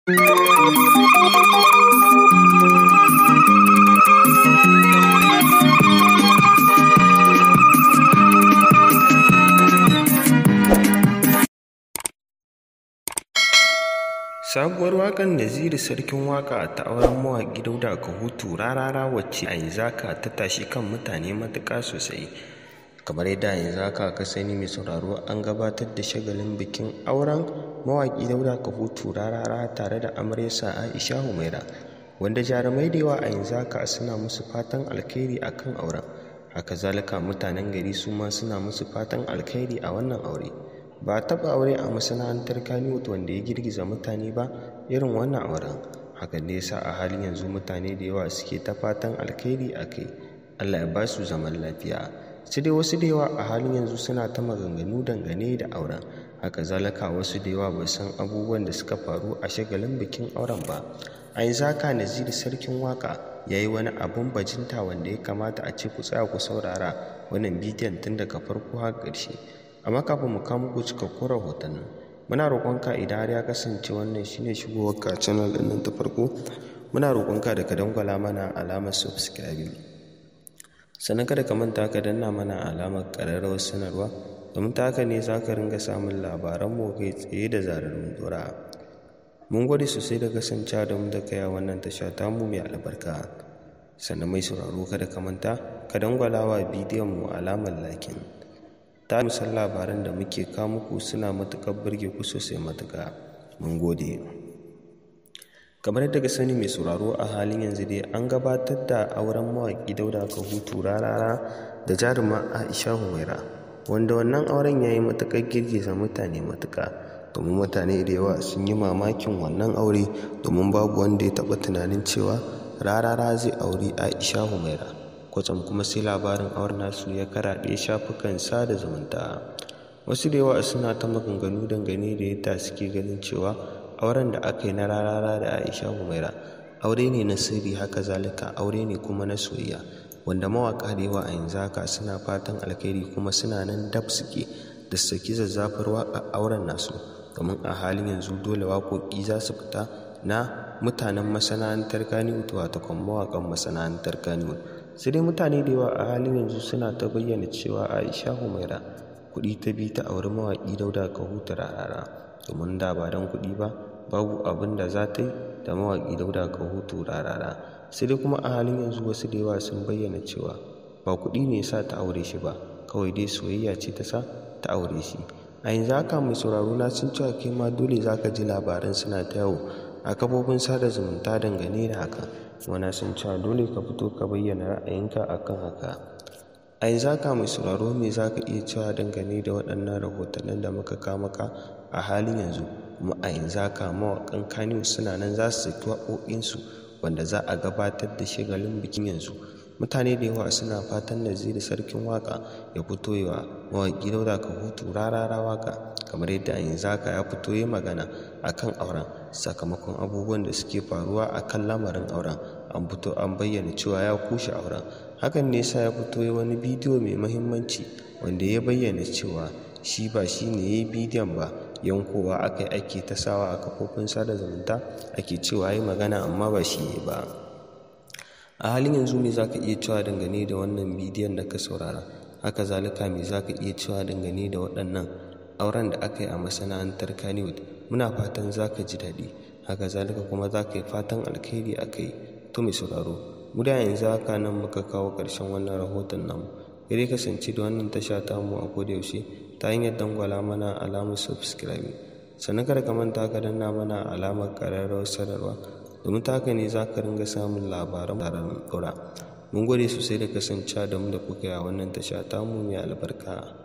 Sabuwar waƙar Naziru Sarkin Waƙa ta auren mawaƙi Dauda Kahutu rarara wacce a yanzu haka ta tashi kan mutane matuƙa sosai. Kamar yadda a yanzu haka ka sani mai sauraro an gabatar da shagalin bikin auren mawaƙi Dauda Kahutu rarara tare da amaryarsa Aisha Humaira. Wanda jarumai da yawa a yanzu haka suna musu fatan alkhairi akan auren. Haka zalika mutanen gari su ma suna musu fatan alkhairi a wannan aure. ba a taɓa aure a masana'antar Kannywood wanda ya girgiza mutane ba irin wannan auren hakan ne yasa a halin yanzu mutane da yawa suke ta fatan alkhairi a kai Allah ya ba su zaman lafiya su dai wasu da yawa a halin yanzu suna ta maganganu dangane da auren haka zalika wasu da yawa bai san abubuwan da suka faru a shagalin bikin auren ba a yanzu haka Naziru sarkin waka ya yi wani abun bajinta wanda ya kamata a ce ku tsaya ku saurara wannan bidiyon tun daga farko har ƙarshe amma kafin mu kawo muku cikakkun rahotannin muna roƙonka idan har ya kasance wannan shine shigowarka channel ɗin nan ta farko muna roƙonka da ka dangwala mana alamar subscribe sannan kada ka manta ka danna mana alamar ƙararrawar sanarwa domin ta haka ne za ka ringa samun labaranmu kai tsaye da zarar mun dora mun gode sosai da kasancewa da mu da kai a wannan tasha tamu mai albarka sannan mai sauraro kada ka manta ka dangwala wa bidiyon mu alamar lakin ta musan labaran da muke kawo muku suna matuƙar burge ku sosai matuƙa mun gode kamar yadda ka sani mai sauraro a halin yanzu dai an gabatar da auren mawaƙi dauda kahutu rarara da jaruma aisha humaira wanda wannan auren ya yi matuƙar girgiza mutane matuƙa domin mutane da yawa sun yi mamakin wannan aure domin babu wanda ya taɓa tunanin cewa rarara zai auri aisha humaira kwatsam kuma sai labarin auren nasu ya karaɗe shafukan sada zumunta wasu da yawa suna ta maganganu dangane da yadda suke ganin cewa auren da aka yi na rarara da aisha humaira aure ne na sirri haka zalika aure ne kuma na soyayya wanda mawaƙa da yawa a yanzu haka suna fatan alkhairi kuma suna nan dab suke da saki zazzafar waƙa auren nasu domin a halin yanzu dole waƙoƙi za su fita na mutanen masana'antar kaniwood wato kuma mawaƙan masana'antar kaniwood sai dai mutane da yawa a halin yanzu suna ta bayyana cewa aisha humaira kuɗi ta bi ta auri mawaƙi dauda kahutu rarara domin da ba don kuɗi ba babu abin da za ta yi da mawaƙi dauda kahutu rarara sai dai kuma a halin yanzu wasu da yawa sun bayyana cewa ba kuɗi ne sa ta aure shi ba kawai dai soyayya ce ta sa ta aure shi a yanzu haka mai sauraro na sun cewa kai ma dole za ka ji labaran suna ta yawo a kafofin sada zumunta dangane da haka wana sun cewa dole ka fito ka bayyana ra'ayinka akan haka a yanzu haka mai sauraro me za ka iya cewa dangane da waɗannan rahotannin da muka kawo maka a halin yanzu kuma a yanzu haka mawaƙan kaniyu suna nan za su saki waƙoƙinsu wanda za a gabatar da shagalin bikin yanzu mutane da yawa suna fatan naziru sarkin waƙa ya fito yawa mawaƙi dauda ka hutu rarara waƙa kamar yadda a yanzu haka ya fito ya magana akan auren sakamakon abubuwan da suke faruwa akan lamarin auren an fito an bayyana cewa ya kushe auren hakan ne sa ya fito ya wani bidiyo mai mahimmanci wanda ya bayyana cewa shi ba shi ne ya yi bidiyon ba yankowa aka yi ake ta sawa a kafofin sada zumunta ake cewa ya yi magana amma ba shi ne ba a halin yanzu me za ka iya cewa dangane da wannan bidiyon da ka saurara haka zalika me za ka iya cewa dangane da waɗannan auren da aka yi a masana'antar Kannywood muna fatan za ka ji daɗi haka zalika kuma za ka yi fatan alkhairi a kai to mai sauraro mu da yanzu haka nan muka kawo ƙarshen wannan rahoton namu dai kasance da wannan tasha ta mu a koda yaushe ta hanyar dangwala mana alamar subscribe sannan kada ka manta ka danna mana alamar ƙararrawar sanarwa domin ta haka ne za ka ringa samun labaran taron ɗora mun gode sosai da kasancewa da mu da kuka yi a wannan tasha ta mu mai albarka